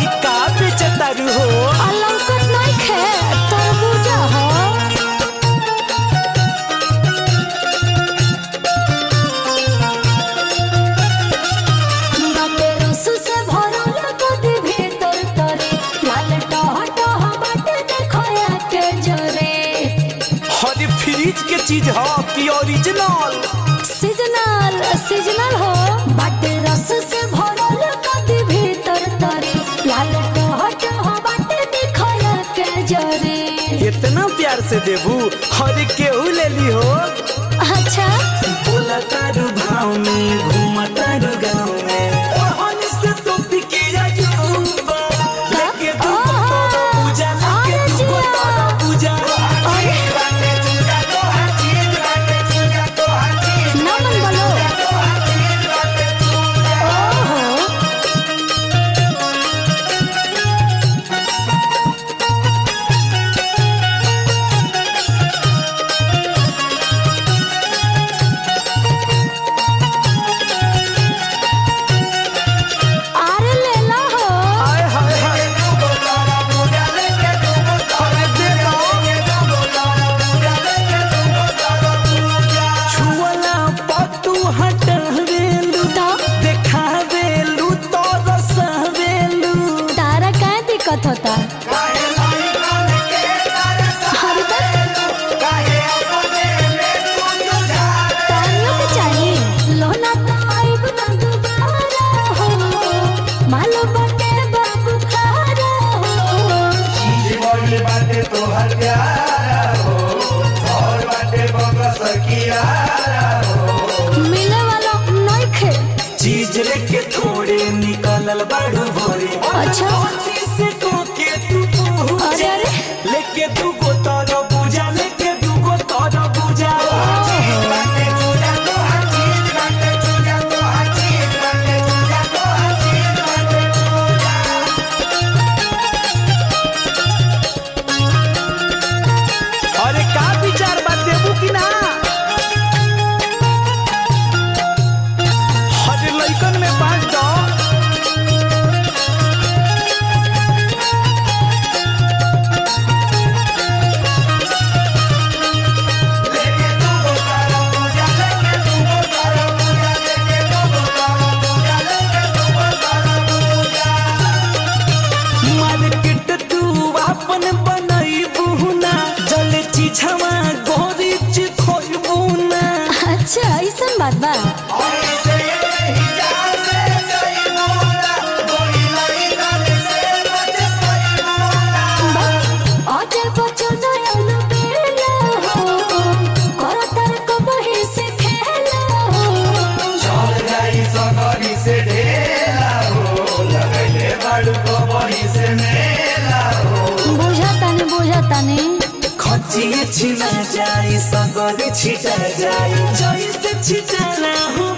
का बेचतारू हो अलौकत नहीं खे तरबूजा हो बाटे रस से भरल कदी भीतर तरे लाल टह टह बाटे देखया के जरे हरे फ्रिज के चीज हो कि ओरिजिनल सीजनल सीजनल हो बाटे रस से भरल कदी भीतर तरे लाल टह टह बाटे देखया के जरे इतना प्यार से देबू हरे केहू ले ली हो अच्छा बोला तारू भाव में घूमा तारू गाँव में ओहन से तो पिकिया जुबा लेके तू तोरो पूजा लेके अरे तू जिया। तोरो पूजा नमन बोलो ओहो अरे ले ला हो हाय हाय हाय अरे देखो छुअला पतू हटवेलू तो देखावेलू तो रसवेलू तारा क्या दिक्कत होता अरे बस तारियों के चाहिए लोना तो आइब ना दोबारा हो मालो बटे बाबू खारा हो मिले वाला नहीं खे चीज लेके थोड़े निकलल बाड़ू भोरे अच्छा। से तो के तू पूजा अरे, अरे। लेके तू को तारा पूजा लेके तू को तारा पूजा अरे का विचार बा देबू कि ना हरे लइकन में बांट दो मार्केट तू अपन बनई बुना जल चिझवा गोरी चिखोई बुना अच्छा ऐसा बात बा अजय बच्चन आयल बेला हो कर तर को बही से खेला हो बुझतानी बुझतानी खचिए छिना जाई सगरे छिटा जाई जैसे छिटाना हो